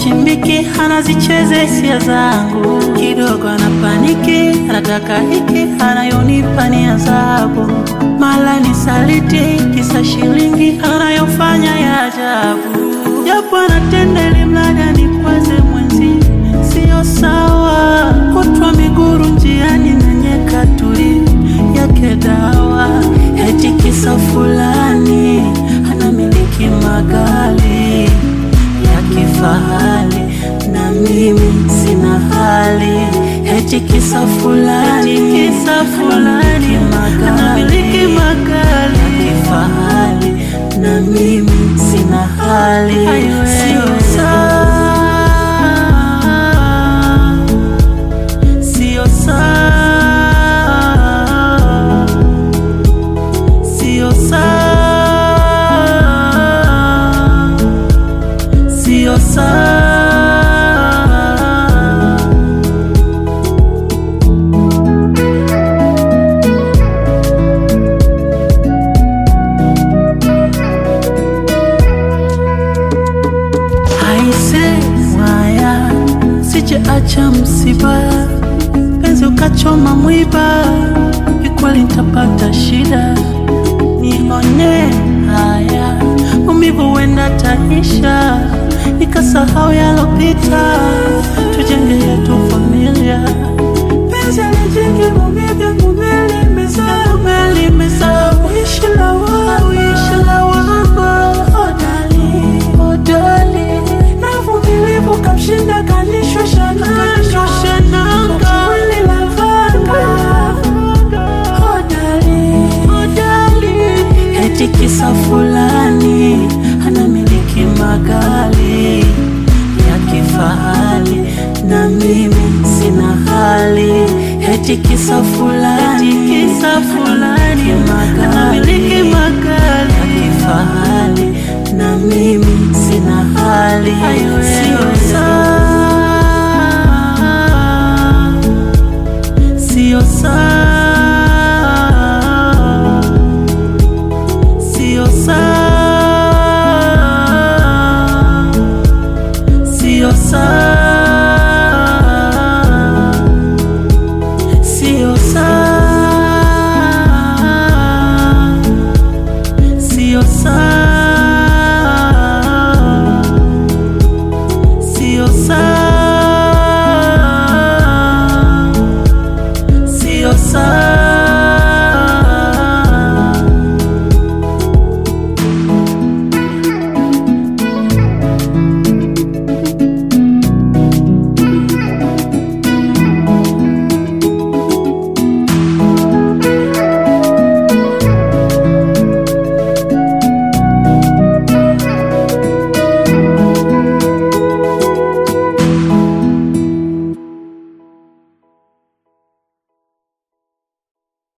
hazichimbiki, anazicheze hisia zangu. Kidogo anapaniki, anataka hiki, anayonipa ni adhabu. Mala ni saliti, kisa shilingi, anayofanya ya ajabu. Japo anatenda ili mradi anikwaze mwenzi, sio sawa. Kutwa miguru njiani na nyeka tuli yake dawa, eti kisa fulani anamiliki magari ya kifahari na mimi sina hali, eti kisa fulani kisa fulani anamiliki magari ya kifahari na mimi sina hali, sio sawa, sio sawa, sio sawa, sio sawa. Aise mwaya, sije acha msiba, penzi ukachoma mwiba, ikweli nitapata shida. Nione haya maumivu wenda taisha, nikasahau yalopita, tujenge yetu familia. Penzi alijenge mumivya mumelimeza, mumelimeza, uishi la wangu, uishi la wangu, hodari, hodari, na uvumilivu kamshinda kanishusha nanga, mwili la vanga, hodari, hodari, eti kisa fulani anamiliki magari ya kifahari na mimi sina hali, eti kisa fulani, kisa fulani magari